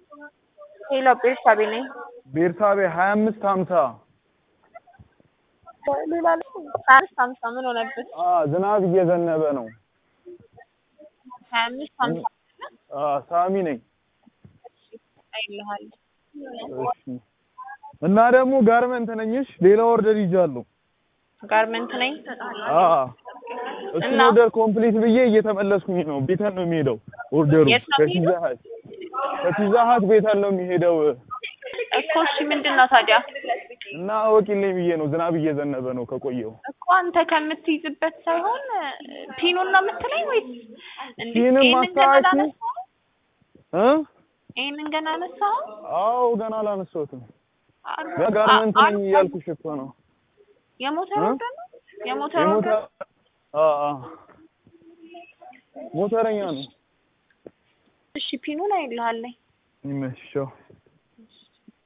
ሄሎ ቤርሳቤ ነኝ። ቤርሳቤ ሀያ አምስት ሀምሳ ሌላ ሀያ አምስት ሀምሳ ምን ሆነበት? ዝናብ እየዘነበ ነው። ሀያ አምስት ሀምሳ አ ሳሚ ነኝ። አይልሃል እሺ እና ደግሞ ጋርመንት ነኝሽ ሌላ ኦርደር ይዣለሁ። ጋርመንት ነኝ። አ እሱን እና? ኦርደር ኮምፕሊት ብዬ እየተመለስኩኝ ነው። ቤተን ነው የሚሄደው ኦርደሩ የት ነው ከፒዛ ሀት ከፒዛ ሀት ቤተን ነው የሚሄደው እኮ እሺ ምንድን ነው ታዲያ? እና አወቂልኝ ብዬ ነው። ዝናብ እየዘነበ ነው ከቆየው እኮ አንተ ከምትይዝበት ሳይሆን ፒኑን ነው የምትለኝ ወይስ እንዴ? ፒንም ይሄንን ገና አስተካኪ አላነሳኸው? እ ይሄንን ገና አነሳኸው? አዎ ገና አላነሳሁትም። አር- በጋርመንት አ- ነኝ አር- እያልኩሽ እኮ ነው። የሞተር እ? ወርደር ነው? የሞተር የሞተ ወርደር አ አ ሞተረኛ ነው። እሺ ፒኑን አይልሃለኝ ይመሽው